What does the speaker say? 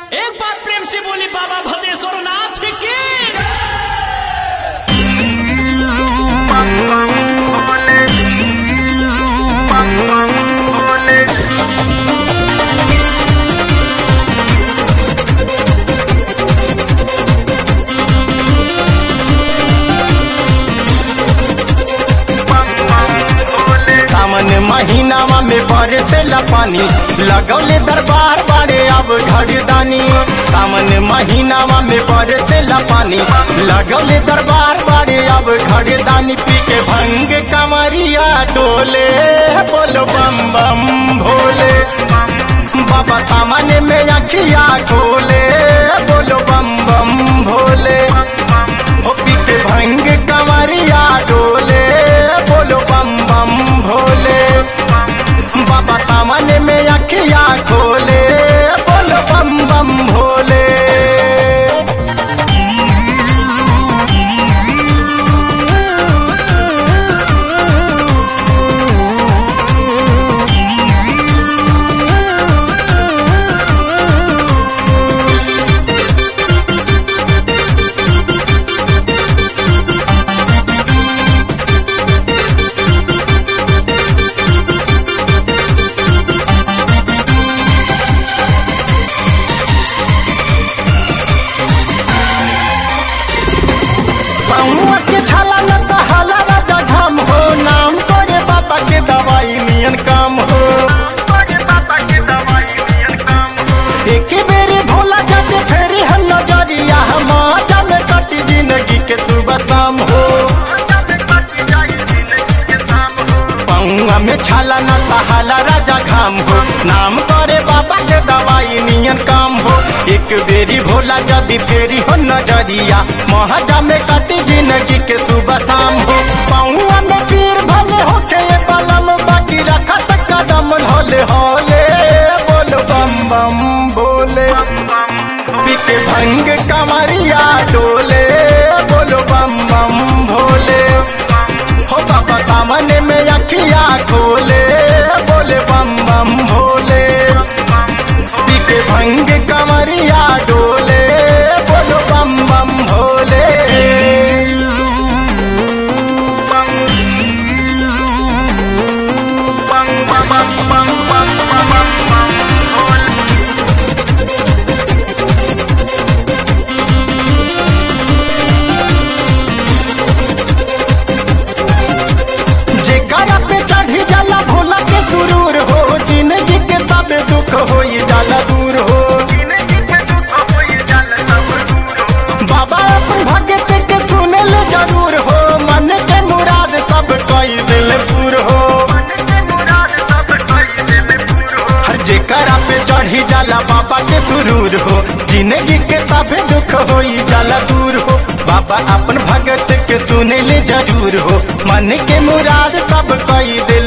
एक बार प्रेम से बोली बाबा भद्रेश्वर नाथ की सावन महीनावा में बरसेला पानी लगौले दरबार बाड़े अब घरदानी सावन महीनावा में बरसेला पानी लगौले दरबार बाड़े अब घरदानी पी के भंग कमरिया डोले बोलो बम बम भोले बाबा सामने में अखिया खोले बोलो बम बम भोले ओ पी के भंग कमरिया डोले बोलो बम बम भोले बाबा सामने में अखिया खोले बोलो बम बम भोले पहुआ के छाला न सहाला राजा घाम हो नाम तोरे बाबा के दवाई नियन काम हो एक बेरी भोला जाते फेरी हम नजरिया हमारा में कटी जिंदगी के सुबह शाम हो पहुआ में छाला न सहाला राजा घाम हो नाम करे बाबा के दवाई नियन काम हो एक बेरी भोला जदी फेरी हो नजरिया महाजा में कटी जिंदगी के सुबह शाम हो पहुआ में पीर भले होके ये पलम बाकी रखा तक कदम होले होले बोल बम बम बोले पीके भंग कमरिया डोले बोलो बम बम भोले हो बाबा सामने में अखिया खोले बोले बम बम भोले पीके भंग कमरिया डोले बोलो बम बम भोले जेकरा पे चढ़ी जाला भोला के सुरूर हो जिंदगी के सब दुख हो जाला दूर हो बाबा अपन भगत के सुनल जरूर हो मन के मुराद सब कई दिल पूर हो हर जेकरा पे चढ़ी जाला बाबा के सुरूर हो जिंदगी के सब दुख हो जाला दूर हो बाबा अपन भगत के सुनल जरूर हो मन के मुराद सब कई दे